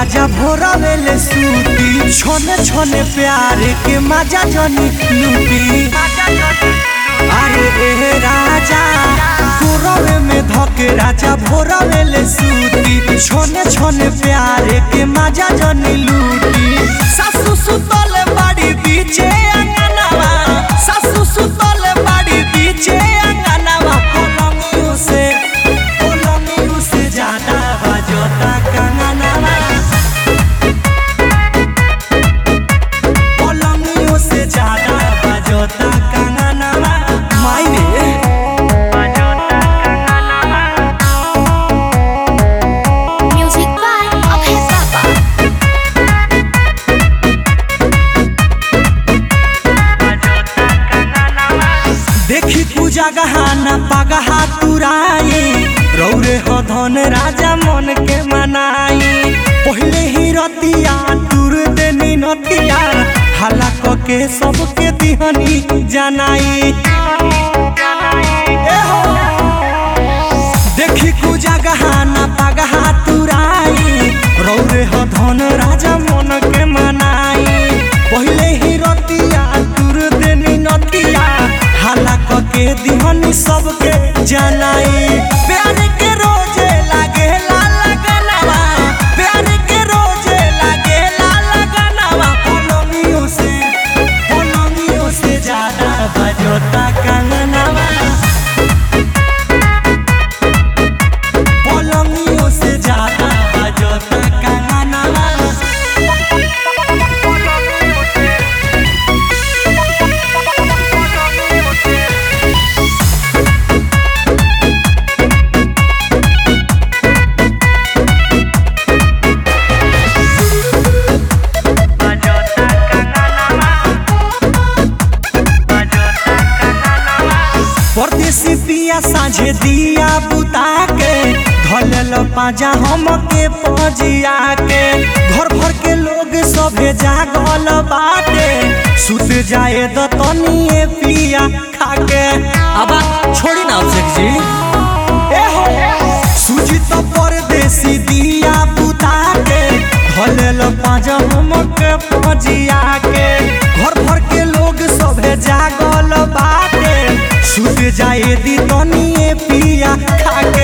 राजा भोरवेले सूती छोने छोने प्यार के मजा जनी लूटी अरे ए राजा भोरवे में धके राजा भोरवेले सूती छोने छोने प्यार के मजा जनी लूटी सासु सुतले बाड़ी बीचे अंगनावा सासु सुतले बाड़ी बीचे अंगनावा पलंगियों से पलंगियों से ज्यादा बजता कंगनावा पलंगियों से ज्यादा बजता कंगनावा मायने Music by Abhay Baba. देखी पूजा गहाना पगहा तुराई रौरे हो धन राजा मन के मनाई पहले ही रतिया तुर देनी नतिया हला क के सबके दिहनी जनाई ए हो। देखी पूजा गहाना पगहा तुराई रौरे हो धन राजा मन के मनाई पहले ही रतिया तुर देनी नतिया हाला क के दिहनी सबके जनाई प्यार के रोजे लागे ला लगनवा प्यार के रोजे लागे ला लगनवा पलंगियों से पलंगियों से ज्यादा बजता कंगनवा पलंगियों से ज्यादा बजता कंगनवा परदेसी पिया साझे दिया बुता के धलल पाजा हम के पजिया के घर भर के लोग सभे जागल बाटे सुत जाए द तनिए पिया खाके अब छोड़ी ना अभिषेक जी ए हो सूजी तो परदेसी दिया बुता के धलल पाजा हम के पजिया के घर भर के लोग सभे जागल बाटे सुत जाए दी तनिए पिया खा